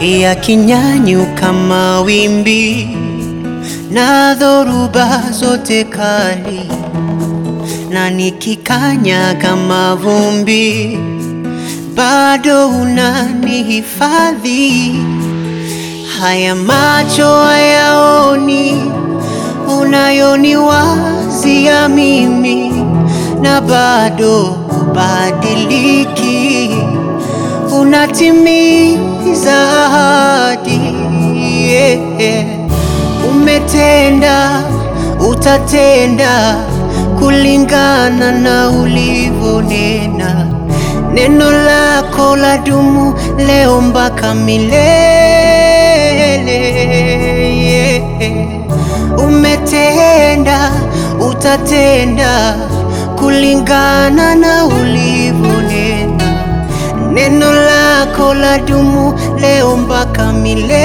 yakinyanyuka mawimbi na dhoruba zote kali, na nikikanyaga mavumbi, bado unanihifadhi. Haya macho hayaoni unayoniwazia mimi, na bado hubadiliki, unatimiza ahadi yeah. Umetenda, utatenda kulingana na ulivyonena. Neno lako la dumu leo mpaka milele yeah. Umetenda, utatenda kulingana na ulivyonena. Neno lako la dumu leo mpaka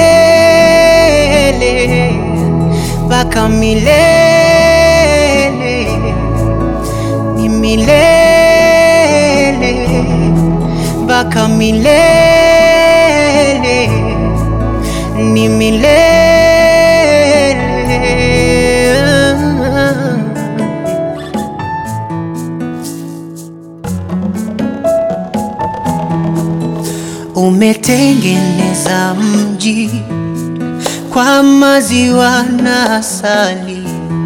milele, mpaka milele, ni milele, mpaka milele, ni milele. Umetengeneza mji kwa maziwa na asali,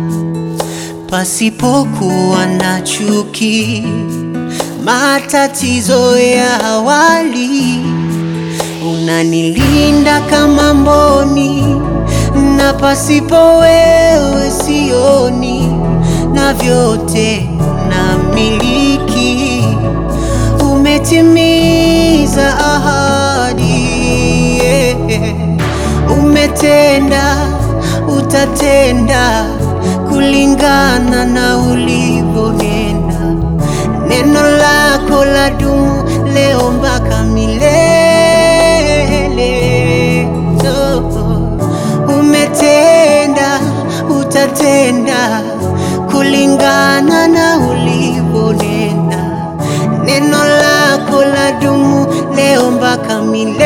pasipokuwa na chuki, matatizo ya awali. Unanilinda kama mboni, na pasipo wewe sioni, na vyote namiliki. Umetimiza ahadi yeah. Umetenda, utatenda kulingana na ulivyonena. Neno lako la dumu leo mpaka milele oh. Umetenda, utatenda kulingana na ulivyonena. Neno lako la dumu leo mpaka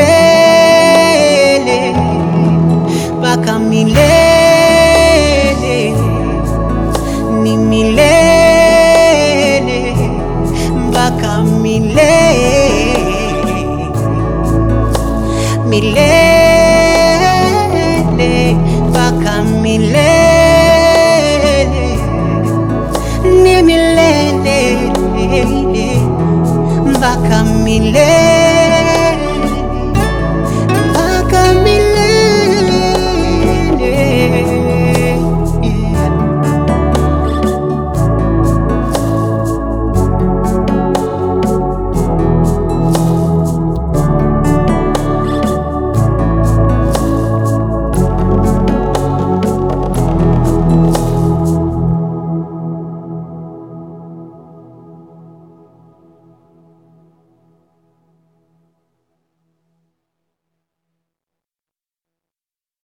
milele, mpaka milele, ni milele, mpaka milele, milele, mpaka milele, ni milele mpaka milele.